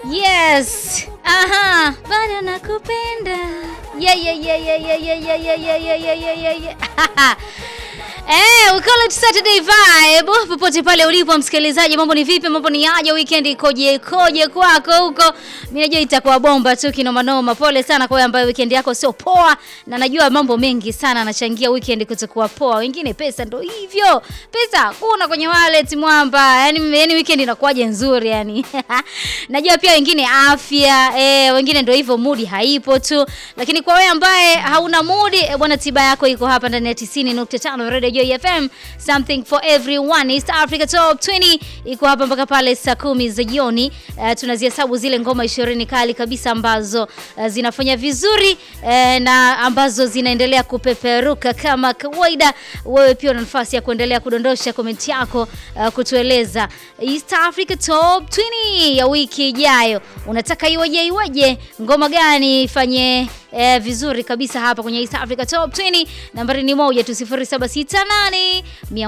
Yes. Aha, bado nakupenda. Yeah, yeah, yeah, yeah, yeah, yeah, yeah, yeah, yeah, yeah, yeah, yeah, yeah, yeah. Eh, we call it Saturday vibe. Popote pale ulipo msikilizaji, mambo ni vipi? Mambo ni aje? Weekend ikoje? Ikoje kwako huko? Mimi najua itakuwa bomba tu kinoma noma. Pole sana kwa wewe ambaye weekend yako sio poa, na najua mambo mengi sana anachangia weekend kutokuwa poa. Wengine pesa ndo hivyo. Pesa hakuna kwenye wallet mwamba. Yaani yani weekend inakuwaje nzuri yani. najua pia wengine afya, eh, wengine ndo hivyo mood haipo tu. Lakini kwa wewe ambaye hauna mood, eh, bwana tiba yako iko hapa ndani ya 90.5 Radio Joy FM, something for everyone. East Africa Top 20 iko hapa mpaka pale saa kumi za jioni. Uh, tunazihesabu zile ngoma ishirini kali kabisa ambazo uh, zinafanya vizuri uh, na ambazo zinaendelea kupeperuka kama kawaida. Wewe pia una nafasi ya kuendelea kudondosha komenti yako uh, kutueleza East Africa Top 20 ya wiki ijayo, unataka iweje iweje, ngoma gani ifanye eh, vizuri kabisa hapa kwenye East Africa Top 20. Nambari ni moja tu 0768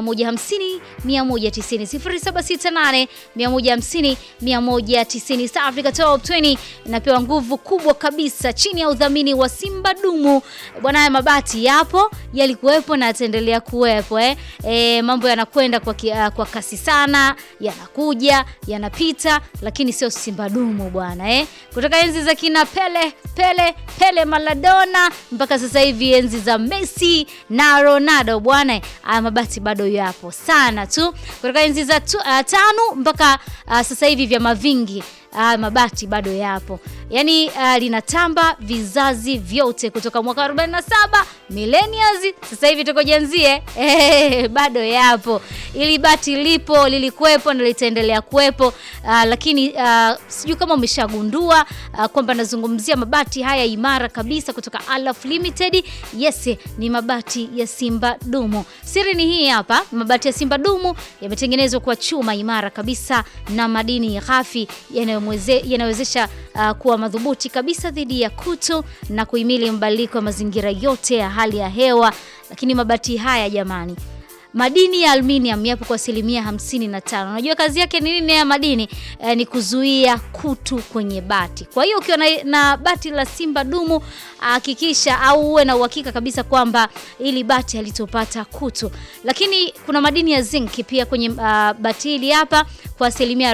150 190 0768 150 190. East Africa Top 20 inapewa nguvu kubwa kabisa chini ya udhamini wa Simba Dumu. Bwana, haya mabati yapo, yalikuwepo na yataendelea kuwepo eh. E, mambo yanakwenda kwa, ki- kwa kasi sana, yanakuja yanapita, lakini sio Simba Dumu bwana eh. Kutoka enzi za kina Pele Pele Pele Maradona mpaka sasa hivi enzi za Messi na Ronaldo bwana, haya mabati bado yapo sana tu. Kutoka enzi za tu, uh, tano mpaka uh, sasa hivi vya mavingi uh, mabati bado yapo, yaani uh, linatamba vizazi vyote kutoka mwaka 47 millennials, sasa hivi tuko jenzie eh, bado yapo. Ili bati lipo, lilikuwepo na litaendelea kuwepo uh, lakini uh, sijui kama umeshagundua uh, kwamba nazungumzia mabati haya imara kabisa kutoka Alaf Limited. Yes, ni mabati ya Simba Dumu. Siri ni hii hapa, mabati ya Simba Dumu yametengenezwa kwa chuma imara kabisa na madini ghafi yanayomweze- yanayowezesha uh, kuwa madhubuti kabisa dhidi ya kutu na kuhimili mabadiliko ya mazingira yote ya hali ya hewa. Lakini mabati haya jamani, madini ya aluminium yapo kwa asilimia 55. Unajua kazi yake ni nini ya madini? Eh, ni kuzuia kutu kwenye bati. Kwa hiyo ukiwa na, na bati la Simba Dumu hakikisha au uwe na uhakika kabisa kwamba ili bati halitopata kutu. Lakini kuna madini ya zinc pia kwenye uh, bati hili hapa kwa asilimia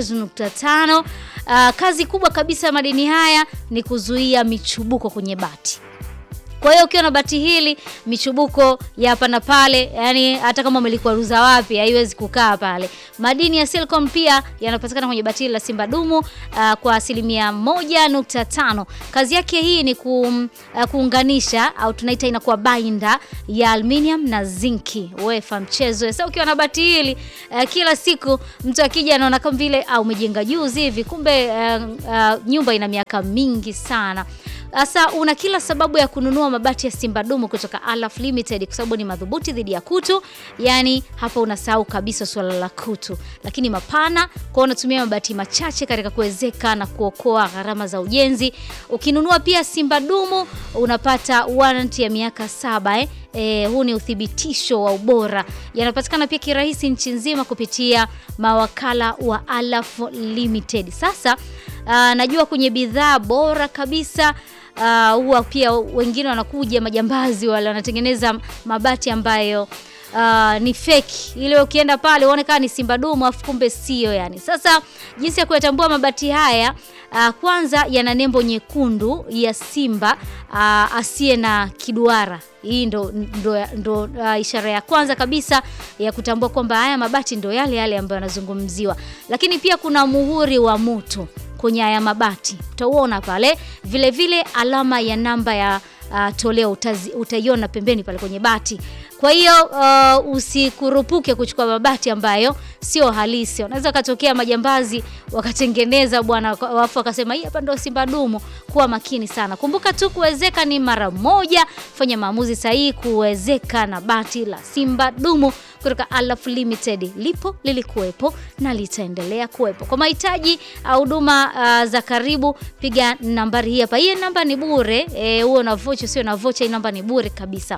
43.5. Uh, kazi kubwa kabisa ya madini haya ni kuzuia michubuko kwenye bati. Kwa hiyo ukiwa na bati hili michubuko ya hapa na pale, yani hata kama umelikwaruza wapi haiwezi kukaa pale. Madini ya silicon pia yanapatikana kwenye bati hili la Simba Dumu uh, kwa asilimia moja nukta tano. Kazi yake hii ni ku, uh, kuunganisha au tunaita inakuwa binder ya aluminium na zinki. Wefa mchezo. Sasa ukiwa na bati hili uh, kila siku mtu akija anaona kama vile au umejenga juzi hivi, kumbe uh, uh, nyumba ina miaka mingi sana. Sasa una kila sababu ya kununua mabati ya Simba Dumu kutoka Alaf Limited kwa sababu ni madhubuti dhidi ya kutu. Yani hapa unasahau kabisa suala la kutu, lakini mapana kwa unatumia mabati machache katika kuwezeka na kuokoa gharama za ujenzi. Ukinunua pia Simba Dumu unapata warranty ya miaka saba eh. Eh, huu ni uthibitisho wa ubora. Yanapatikana pia kirahisi nchi nzima kupitia mawakala wa Alaf Limited. Sasa uh, najua kwenye bidhaa bora kabisa uh, huwa pia wengine wanakuja majambazi wale wanatengeneza mabati ambayo Uh, ni feki ile ukienda pale uone kama ni Simba Dumu afu kumbe sio yani. Sasa jinsi ya kuyatambua mabati haya uh, kwanza yana nembo nyekundu ya simba uh, asiye na kiduara. Hii ndo, ndo, ndo uh, ishara ya kwanza kabisa ya kutambua kwamba haya mabati ndo yale yale ambayo yanazungumziwa, lakini pia kuna muhuri wa mutu kwenye haya mabati utauona pale, vile vile alama ya namba ya uh, toleo utazi, utaiona pembeni pale kwenye bati. Kwa hiyo uh, usikurupuke kuchukua mabati ambayo sio halisi. Unaweza katokea majambazi wakatengeneza bwana, wafu wakasema hii hapa ndio Simba Dumu. Kuwa makini sana. Kumbuka tu kuwezeka ni mara moja. Fanya maamuzi sahihi kuwezeka na bati la Simba Dumu kutoka Alaf Limited. Lipo, lilikuwepo na litaendelea kuwepo. Kwa mahitaji au huduma uh, za karibu, piga nambari hii hapa. Hii namba ni bure, eh, huo na vocha sio na vocha, hii namba ni bure kabisa.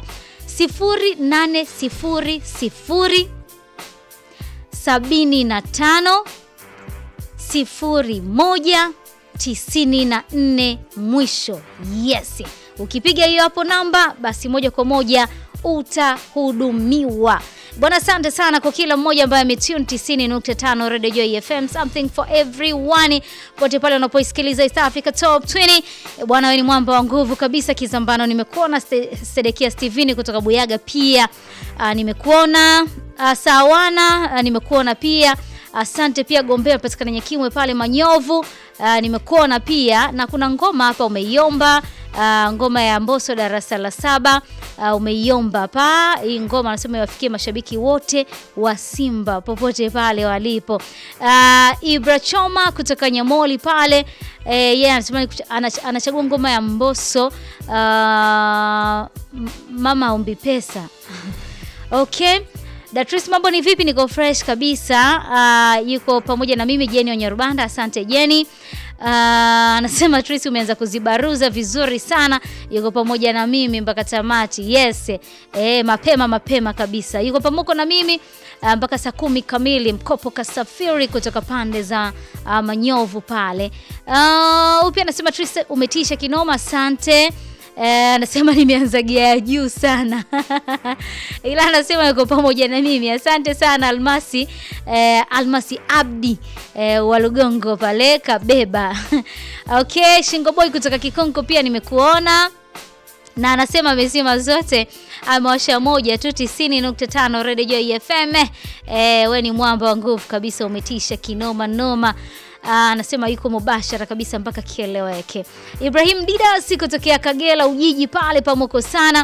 0800 75 01 94 mwisho. Yes, ukipiga hiyo hapo namba, basi moja kwa moja utahudumiwa. Bwana, asante sana kwa kila mmoja ambaye ametune 90.5 Radio Joy FM, something for everyone, pote pale unapoisikiliza East Africa Top 20. Bwana, wewe ni mwamba wa nguvu kabisa. Kizambano nimekuona, Sedekia Steven kutoka Buyaga pia uh, nimekuona uh, Sawana uh, nimekuona pia Asante pia Gombea patikana Nyakimwe pale Manyovu. Uh, nimekuona pia na kuna ngoma hapa umeiomba, uh, ngoma ya Mbosso darasa la saba uh, umeiomba hapa. Hii ngoma anasema iwafikie mashabiki wote wa Simba popote pale walipo. Uh, Ibra Choma kutoka Nyamoli pale eh, yeye yeah, anasema anachagua ngoma ya Mbosso uh, mama ombi pesa okay. Datris, mambo ni vipi? Niko fresh kabisa. Uh, yuko pamoja na mimi Jeni Onyarubanda. Asante Jeni. Anasema uh, Tris umeanza kuzibaruza vizuri sana. Yuko pamoja na mimi mpaka tamati. Yes. Eh, mapema mapema kabisa. Yuko pamoja na mimi uh, mpaka saa kumi kamili. Mkopo kasafiri kutoka pande za uh, Manyovu pale. Uh, pia anasema Tris umetisha kinoma. Asante. Anasema eh, nimeanza gia ya juu sana ila anasema yuko pamoja na mimi. Asante sana Almasi eh, Almasi Abdi eh, wa Lugongo pale Kabeba okay, Shingo Boy kutoka Kikonko pia nimekuona na anasema amesema zote amewasha moja tu 90.5 Radio Joy FM. Eh, we ni mwamba wa nguvu kabisa, umetisha kinoma noma. Anasema yuko mubashara kabisa mpaka kieleweke. Ibrahim Didas kutokea Kagera Ujiji pale pamoko sana.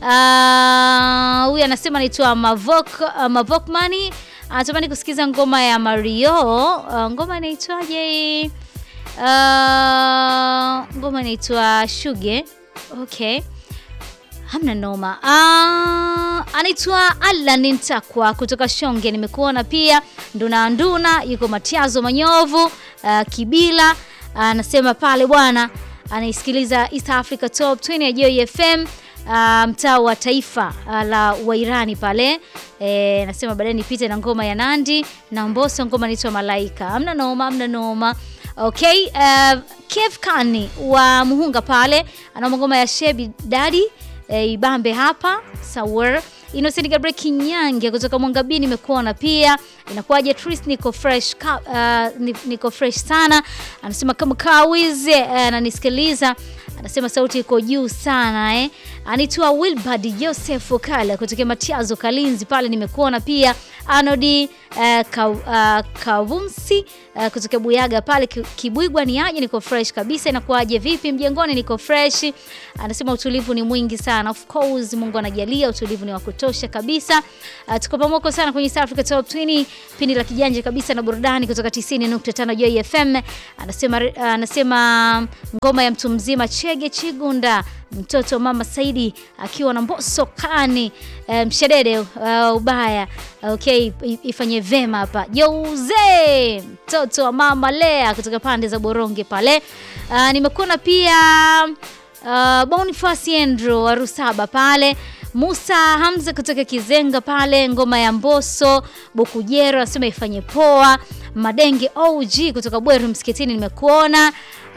Huyu anasema anaitwa Mavok uh, Mavokmani anatamani kusikiza ngoma ya Mario. Uh, ngoma inaitwaje? Uh, ngoma inaitwa Shuge. Okay. Hamna noma. Uh, anaitwa Alan Ntakwa kutoka Shonge, nimekuona pia. Nduna Nduna yuko Matiazo Manyovu uh, Kibila anasema uh, pale bwana anaisikiliza East Africa Top 20 ya Joy FM uh, mtaa wa taifa uh, la Wairani pale anasema e, baadaye nipite na ngoma ya Nandi na Mbosso, ngoma inaitwa Malaika. Hamna noma, hamna noma. Okay, uh, Kev Kani wa Muhunga pale ana ngoma ya Shebi Daddy E, Ibambe hapa Sawer Innocent Gabriel Kinyange kutoka Mwangabini nimekuona pia. Inakuwaje Tris, niko fresh ka, uh, niko fresh sana. Anasema kama kawize ananisikiliza. Uh, anasema sauti iko juu sana eh. Anaitwa Wilbard Joseph Kala kutoka Matiazo Kalinzi pale nimekuona pia. Anodi uh, ka, uh, Kavumsi uh, kutoka Buyaga pale Kibwigwa ni aje, niko fresh kabisa. Inakuwaje vipi mjengoni? Niko fresh. Anasema utulivu ni mwingi sana. Of course Mungu anajalia utulivu ni wa kutosha kabisa. Uh, tuko pamoja sana kwenye East Africa Top 20, pindi la kijanja kabisa na burudani kutoka 90.5 Joy FM. Anasema uh, anasema ngoma ya mtu mzima Chege Chigunda mtoto mama Saidi akiwa na Mbosso kani e, mshedede uh, ubaya okay, ifanye vema hapa Jouze mtoto wa mama Lea kutoka pande za Boronge pale. Uh, nimekuona pia uh, Boniface Andrew wa Rusaba pale Musa Hamza kutoka Kizenga pale, ngoma ya Mbosso Bukujero anasema ifanye poa. Madenge OG kutoka Bweru msikitini nimekuona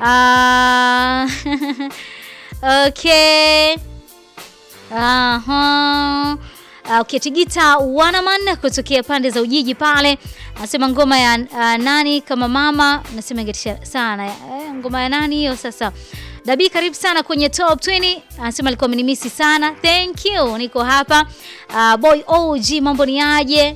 uh, Okay. Aha. Okay, Tigita Wanaman kutokea pande za Ujiji pale anasema ngoma ya uh, nani kama mama, nasema ingetisha sana eh, ngoma ya nani hiyo sasa. Dabi, karibu sana kwenye top 20. Anasema alikuwa amenimisi sana. Thank you. Niko hapa. Uh, boy OG mambo ni aje?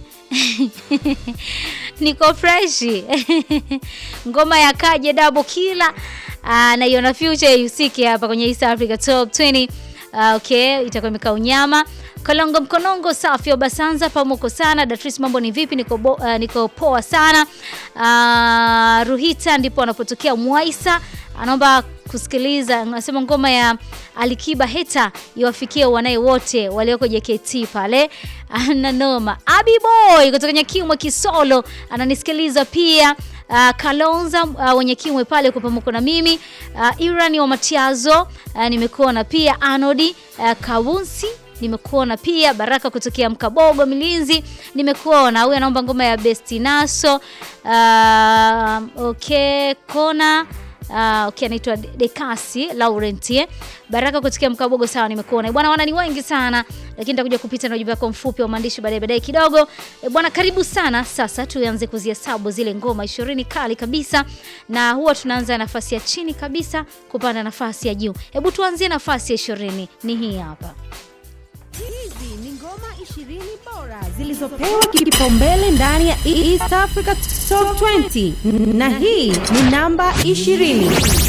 Niko fresh. Ngoma ya Kaje Double Killer. Uh, na Iona Future yusike hapa kwenye East Africa Top 20. Uh, okay, itakuwa imekaa unyama. Kalongo mkonongo safi wa Basanza pamoko sana. Datris mambo ni vipi? Niko, bo, uh, niko poa sana. Uh, Ruhita ndipo anapotokea Mwaisa. Anaomba kusikiliza anasema ngoma ya Alikiba Heta iwafikie wanae wote walioko JKT pale. Ana noma. Abi Boy kutoka Nyakimwe Kisolo ananisikiliza pia. Uh, Kalonza uh, wenye kimwe pale kwa pamoja na mimi uh, Irani wa Matiazo uh, nimekuona pia Anodi uh, Kawunsi nimekuona pia Baraka kutokea Mkabogo Milinzi nimekuona. Huyu anaomba ngoma ya Bestinaso uh, okay kona uh, okay, anaitwa Dekasi Laurent eh. Baraka kutoka Mkabogo, sawa, nimekuona bwana. Wana ni wengi sana, lakini nitakuja kupita na ujumbe wako mfupi wa maandishi baadaye baadaye kidogo e, bwana, karibu sana. Sasa tuanze kuzihesabu zile ngoma ishirini kali kabisa, na huwa tunaanza nafasi ya chini kabisa kupanda nafasi ya juu. Hebu tuanzie nafasi ya ishirini, ni hii hapa. Hizi ni ngoma 20 bora zilizopewa kipaumbele ndani ya East Africa Top 20 na hii ni namba 20.